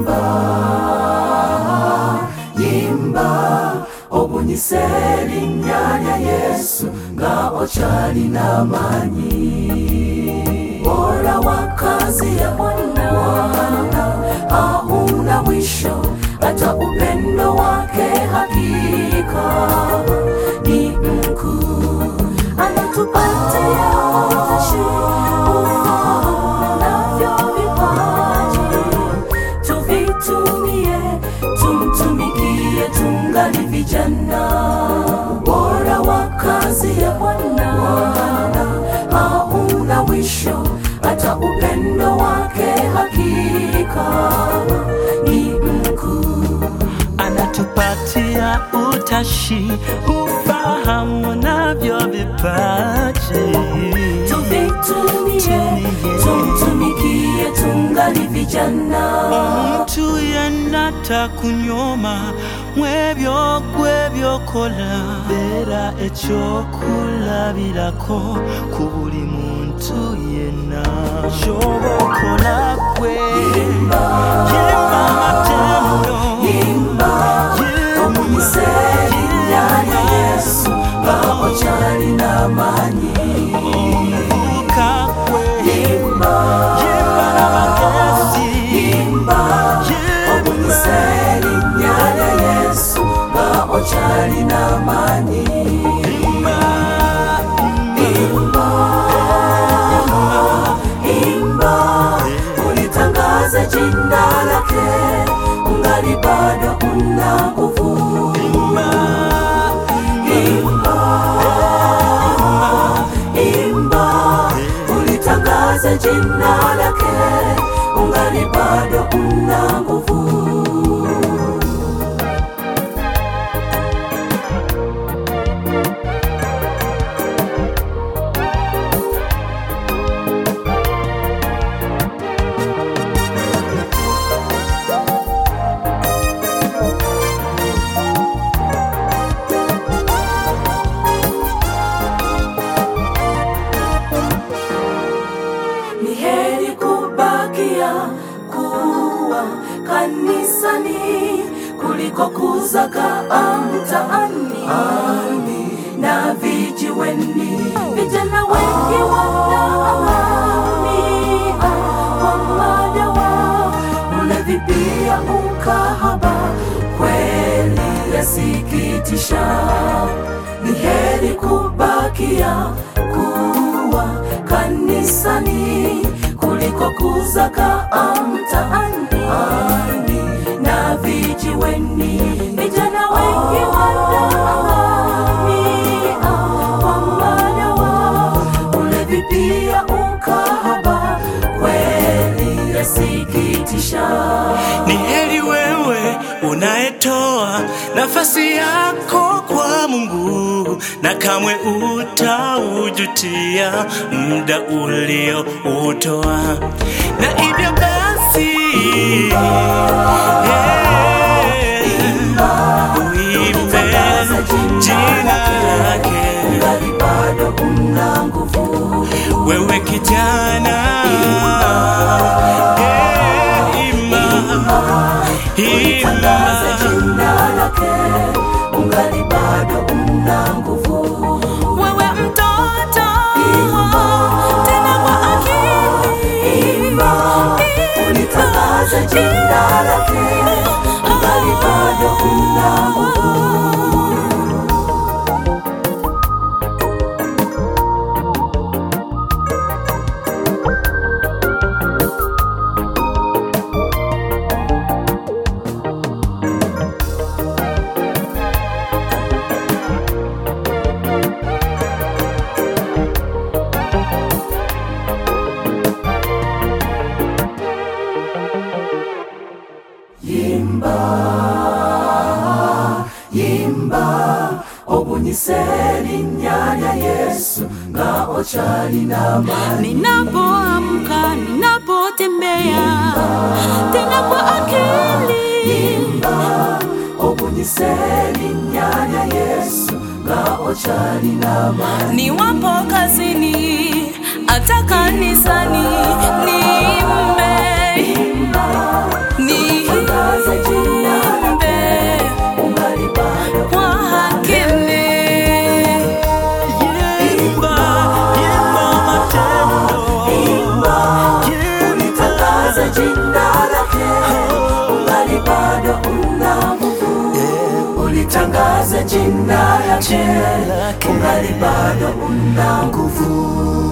yimba obunyiseri nyanya yesu nga ochali namanyi bora wa kazi ya bwana hauna mwisho hata upendo wake hakika ni mkuu anatupatia utashi ufahamu navyo vipaji tuvitumie tumtumikie tungali vijana bora wa kazi ya bwana hauna mwisho hata upendo wake hakika ni mkuu anatupatia utashi, ufahamu navyo vipaji. tuvitumie Tumie. tumtumikie tungali vijana omuntu yenna takunyoma mwebyo gwebyokola beera ekyokulabirako ku buli muntu yenna kyoba okola gwe yimba amatendo imba omunyiseri nyanya yesu nga ochali namanyi omuvubuka gwe imba yimba n'abagezi imba omunyiseri nyanya yesu nga ochali namanyi Imba, imba imba ulitangaze jina lake ungali bado una nguvu imba, imba imba ulitangaze jina lake ungali bado una nguvu ni heri kubakia kuwa kanisani kuliko kuzagaa mtaani na vijiweni. Vijana wengi wanaangamia kwa madawa, ulevi pia ukahaba, kweli yasikitisha. Ni heri kubakia kuwa kanisani kuliko kuzagaa mtaani na vijiweni. Vijana wengi wanaangamia kwa madawa, ulevi pia ukahaba, kweli yasikitisha. ni heri wewe unayetoa nafasi yako kwa Mungu na kamwe utaujutia muda ulio utoa, na hivyo basi eh, uimbe jina lake Ungali bado una nguvu wewe kijana Eh, ima Tangaza ima jina lake, ungali bado una nguvu. wewe mtoto tena kwa akili Imba, ulitangaza jina lake, ungali bado una nguvu. yimba obunyiseri nyanya yesu nga ochali namani ninapoamka ninapotembea tena kwa akili yimba obunyiseri nyanya yesu nga ochali namani niwapo kazini hata kanisani niimbe imba niimbe jina lake ungali bado una nguvu